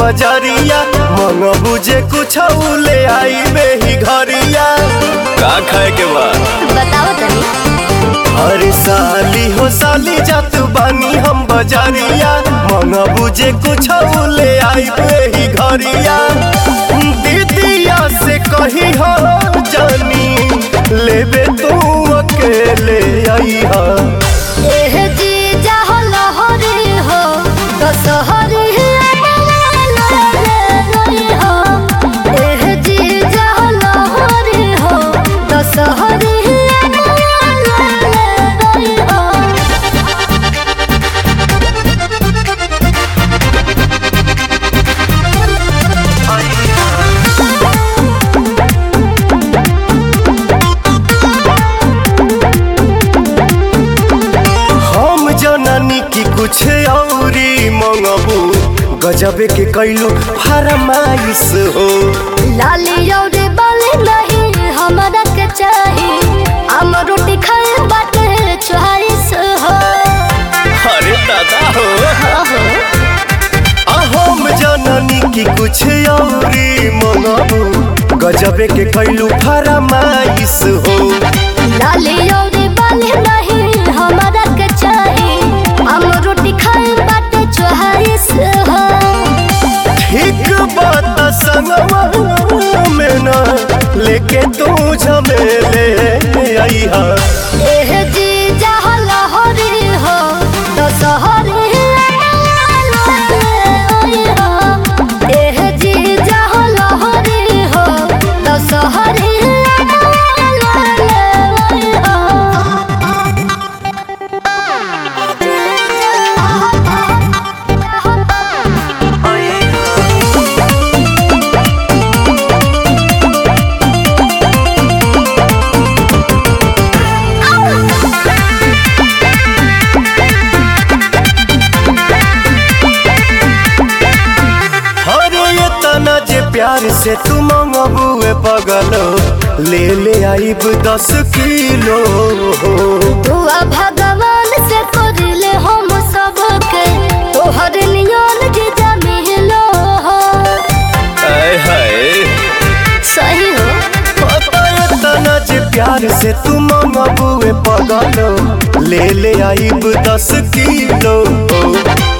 बजरिया मन बुझे कुछ ले आई ही घरिया का खाए के बा बताओ तनी अरे साली हो साली जात बानी हम बजरिया मन बुझे कुछ ले आई ही घरिया दीदिया से कही हो जानी लेबे तू अकेले आई हा एह जी जाहो लहरी हो दशहरी हो एह जी जाहो लहरी हो दशहरी हो हम जननी की कुछ औरी मंगबू गजबे के कैलू फरमाइश हो लाली और बाली नहीं हमरा के चाही हम रोटी खाए बाटे चोहारिस हो अरे दादा हो ओहो आ हम जननी की कुछ औरी मंगबू गजबे के कैलू फरमाइश हो लाली और बाली नहीं हमरा के चाही हम रोटी खाए बाटे चोहारिस हो ठीक बात संगवा में ना लेके तू झमेले आई हा एह जी जहाँ लहरी हो दशहरी हो एह जी जहाँ लहरी हो दशहरी अरे ये तना जे प्यार से तू मंगबुए पगलो ले ले आइब दस किलो दुआ भगवान से करले हम सबके तोहर नियन जीजा मिलो हो आय हाय सही हो पता ये तना जे प्यार से तू मंगबुए पगलो ले ले आइब दस किलो